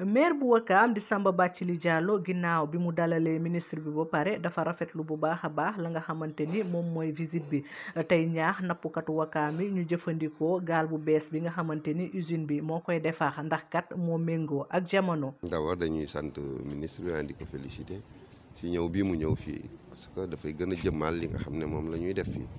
maire bu Wakaam di Samba Bathily Diallo ginnaaw bi mu dalalee ministre bi ba pare dafa rafetlu bu baax a baax la nga xamante ni moom mooy visite bi tey ñaax nappkatu Wakaam yi ñu jëfandikoo gaal bu bees bi nga xamante ni usine bi moo koy defar ndax kat moo méngoo ak jamono. d'abord dañuy sant ministre bi di ko féliciter si ñëw bii mu ñëw fii parce que dafay gën a jëmmal li nga xam ne moom la ñuy def fii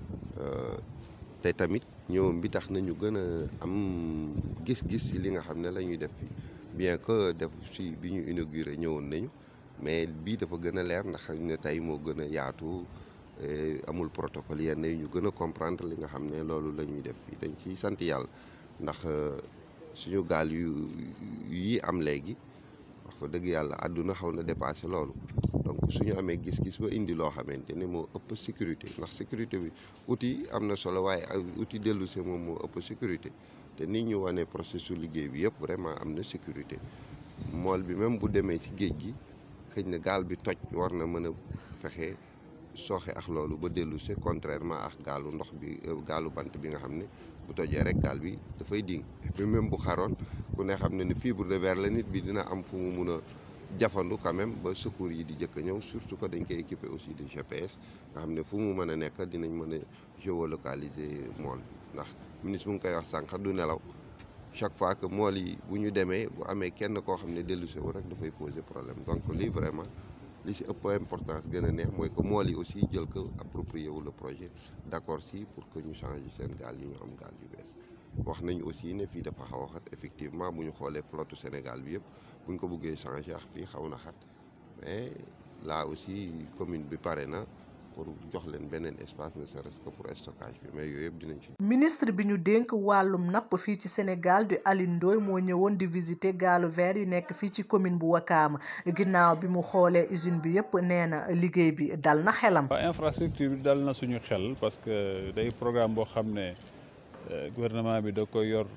te tamit ñëwam bi tax nañu gën a am gis-gis si li nga xam ne la ñuy def fii bien que def si bi ñu inauguré ñëwoon nañu mais bii dafa gën a leer ndax ne tey moo gën a yaatu amul protocole yenn yi ñu gën a comprendre li nga xam ne loolu la ñuy def fii dañ ciy sant yàlla ndax suñu gaal yu yi am léegi wax fa dëgg yàlla àdduna xaw na dépassé loolu donc suñu amee gis-gis ba indi loo xamante ne moo ëpp sécurité ndax sécurité bi outil am na solo waaye outil dellu si moom moo ëpp sécurité te nit ñu wane processus liggéey bi yëpp vraiment am na sécurité mool bi même bu demee ci géej gi xëy na gaal bi toj war na mën a fexe sooxe ak loolu ba dellu si contrairement ak gaalu ndox bi gaalu bant bi nga xam ne bu tojee rek gaal bi dafay ding et puis même bu xaroon ku ne xam ne ni fibre de verre la nit bi dina am fu mu mun a jafandu quand même ba secours yi di jëkk a ñëw surtout que dañ koy équipé aussi de GPS nga xam ne fu mu mën a nekk dinañ mën a géolocaliser mool bi ndax ministre mu ngi koy wax sànq du nelaw chaque fois que mool yi bu ñu demee bu amee kenn koo xam ne dellu si wu rek dafay poser problème donc lii vraiment li si ëpp importance gën a neex mooy que mool yi aussi jël ko approprié wu le projet d'accord si pour que ñu changer seen gaal yi ñu am gaal yu bees wax nañu aussi ne fii dafa xaw a xat effectivement bu ñu xoolee flotte Sénégal bi yëpp bu ñu ko bëggee changer ak fii xaw na xat mais là aussi commune bi pare na pour jox leen beneen espace ne serait-ce que pour stockage bi mais yooyu yëpp dinañ ci. ministre bi ñu dénk wàllum napp fii ci Sénégal di Alioune Ndoye moo ñëwoon di visiter gaalu verre yi nekk fii ci commune bu Wakaam ginnaaw bi mu xoolee usine bi yëpp nee na liggéey bi dal na xelam. waaw infrastructure bi dal na suñu xel parce que day programme boo xam ne gouvernement bi da koy yor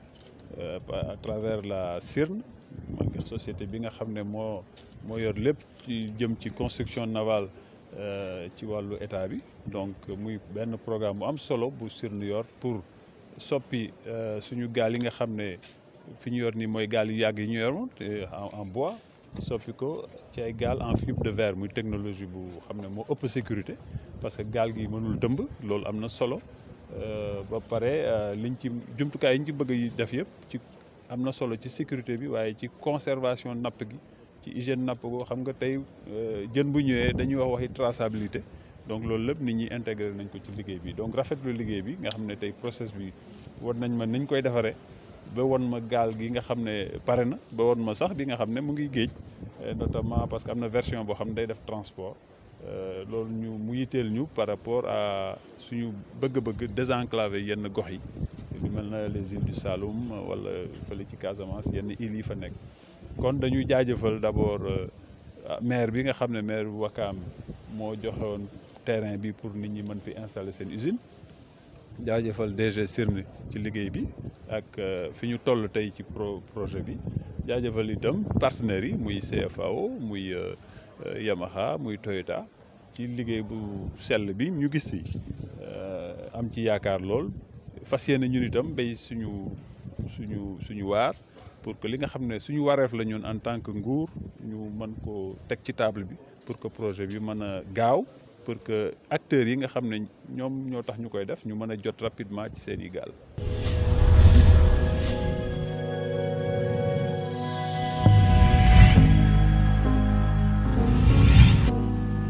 à travers la CIRN mooy société bi nga xam ne moo moo yor lépp ci jëm ci construction navale. ci wàllu état bi donc muy benn programme bu am solo bu CIRN yor pour soppi suñu gaal yi nga xam ne fi ñu yor nii mooy gaal yu yàgg yi ñu yor en bois soppi ko ci ay gaal en fibre de verre muy technologie bu xam ne moo ëpp sécurité parce que gaal gi mënul dëmb loolu am na solo ba pare liñ ci jumtukaay yi ñu ci bëgg yi def yëpp ci am na solo ci sécurité bi waaye ci conservation napp gi ci hygiène napp goo xam nga tey jën bu ñëwee dañuy wax waxi traçabilité donc loolu lépp nit ñi intégré nañ ko ci liggéey bi donc rafetlu liggéey bi nga xam ne tey process bi won nañ ma niñ koy defaree ba won ma gaal gi nga xam ne pare na ba won ma sax bi nga xam ne mu ngi géej notamment parce que am na version boo xam ne day def transport loolu ñu mu yitteel ñu par rapport à suñu bëgg-bëgg désenclaver yenn gox yi lu mel na les îles du Saloum wala fële ci Casamance yenn îles yi fa nekk kon dañuy jaajëfal d'abord maire bi nga xam ne maire bu Wakaam moo joxewoon terrain bi pour nit ñi mën fi installer seen usine jaajëfal DG CIRN ci liggéey bi ak fi ñu toll tey ci pro projet bi jaajëfal itam partenaires yi muy CFAO muy Yamaha muy Toyota ci liggéey bu sell bi ñu gis fi am ci yaakaar lool fas yéene ñun itam béy suñu suñu suñu waar pour que li nga xam ne suñu wareef la ñun en tant que nguur ñu mën ko teg ci table bi pour que projet bi mën a gaaw pour que acteurs yi nga xam ne ñoom ñoo tax ñu koy def ñu mën a jot rapidement ci seen i gaal